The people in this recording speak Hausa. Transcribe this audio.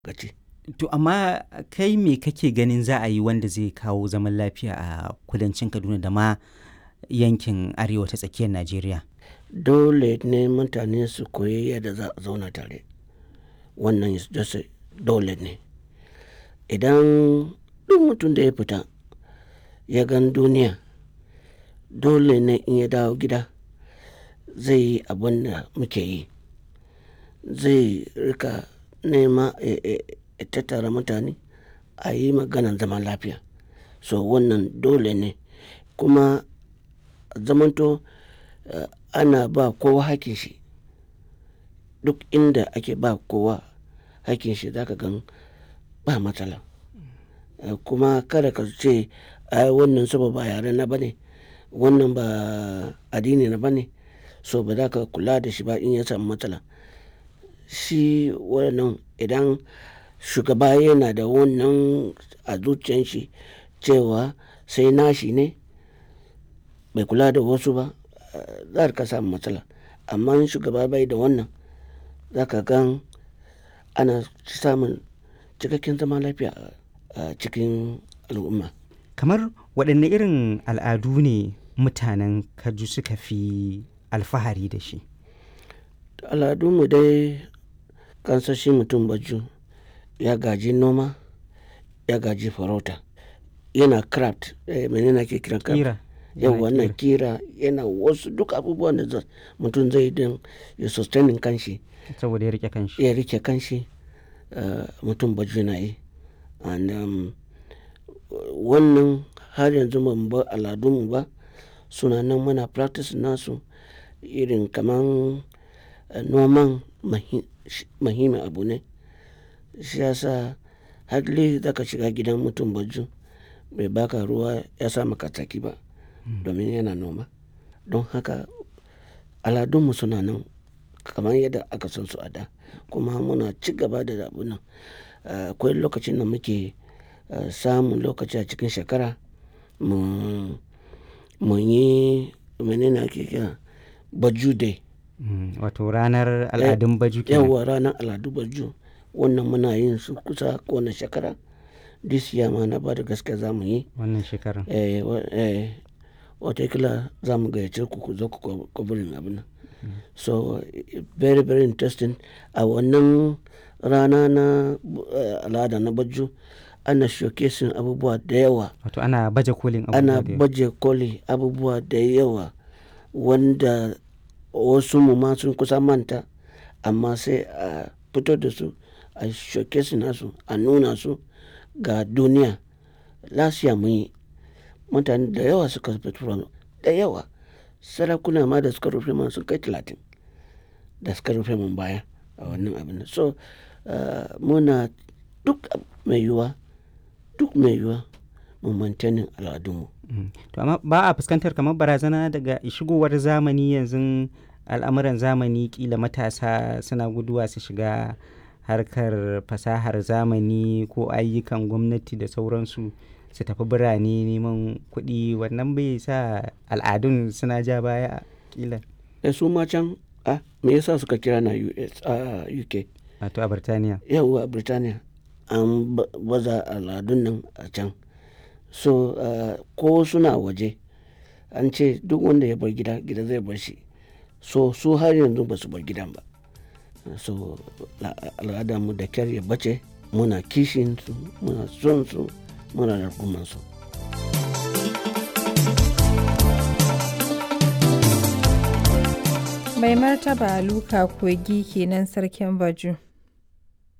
gaci. To amma kai me kake ganin za a yi wanda zai kawo zaman lafiya a kudancin Kaduna da ma yankin arewa ta tsakiyar Najeriya? Dole ne mutane su koyi yadda za a zauna tare. Wannan is just a- dole ne. Idan duk mutum da ya fita ya gan duniya, dole ne in ya dawo gida zai yi abin da muke yi. Zai rika nema ya ya- ya tattara mutane a yi maganan zaman lafiya. So wannan dole ne. Kuma zamanto eh, ana ba kowa hakkin shi. Duk inda ake ba kowa hakkin shi za ka gan ba matsala. Eh, Kuma kada ka ce ai wannan saboda ba yare na bane, wannan ba addini na bane, so ba za ka kula da shi ba in ya samu matsala. Shi wannan idan shugaba yana da wannan a zuciyan shi cewa sai nashi ne bai kula da wasu ba, eh, za ka samu matsala. Amma in shugaba bai da wannan, za ka gan ana samun cikakken zaman lafiya a a cikin al'umma. Kamar waɗanne irin al'adu ne mutanen Kaju suka fi alfahari da shi? Al'adunmu dai kansan shi mutum Baju ya gaji noma, ya gaji farauta. Yana craft, eh, mene ne ake kiran craft? Ƙira. Yau Yana wannan kira yana wasu duk abubuwan da za- mutum zai yi don ya sustaining kanshi, Saboda ya riƙe kanshi. ya rike kanshi, eh, mutum Baju na yi. And um, wannan har yanzu ba mu bar al'adunmu ba. Suna nan muna practice nasu irin kaman eh, noman mahi- shi- muhimmin abu ne. Shi ya sa hardly za ka shiga gidan mutum Baju bai baka ruwa ya sa maka tsaki ba domin yana noma. Don haka al'adunmu suna nan kamar yadda aka san su a da. Kuma muna ci gaba da abun nan. Eh, Akwai lokacin da muke eh, samun lokaci a cikin shekara mu mu yi mene ne ake kira Baju Day. Mm, Wato ranar al'adun Baju kenan. Yauwa ranar al'adu Baju. Wannan muna yin su kusa kowane shekara. This year ma na bada gaskiya za mu yi. Wannan shekarar. Eh, wa- eh, watakila za mu gayyace ku ku zo ku ko- covering abun nan. So eh, very very interesting. A wannan rana na eh, al'ada na Baju ana showcasing abubuwa da yawa. Wato ana baje kolin Ana abubuwa da yawa. baje koli abubuwa da yawa wanda wasu mu ma sun kusa manta amma sai a fito da su a showcase nasu a nuna su ga duniya. Last year mun yi mutane da yawa suka fito da yawa. Sarakuna ma da suka rufe mana sun kai talatin da suka rufe mun baya a wannan abun nan. So eh, muna duk mai yiwuwa, duk mai yiwuwa mu maintaining al'adunmu. Mm. To amma ba a fuskantar kamar barazana daga shigowar zamani yanzu al'amuran zamani kila matasa suna guduwa su shiga harkar fasahar zamani ko ayyukan gwamnati da sauransu su tafi birane neman kuɗi wannan bai sa al'adun suna ja baya kila da su ma can a me yasa suka kira na US a UK wato a Birtaniya. yawwa Birtaniya an ba- baza al'adun nan a can so ah, ko suna waje an ce duk wanda ya bar gida gida zai bar shi so su har yanzu ba su bar gidan ba so la- al'adarmu da kyar ya bace muna kishin su muna son su muna rarkuman su Mai martaba Luka Kogi kenan sarkin Baju.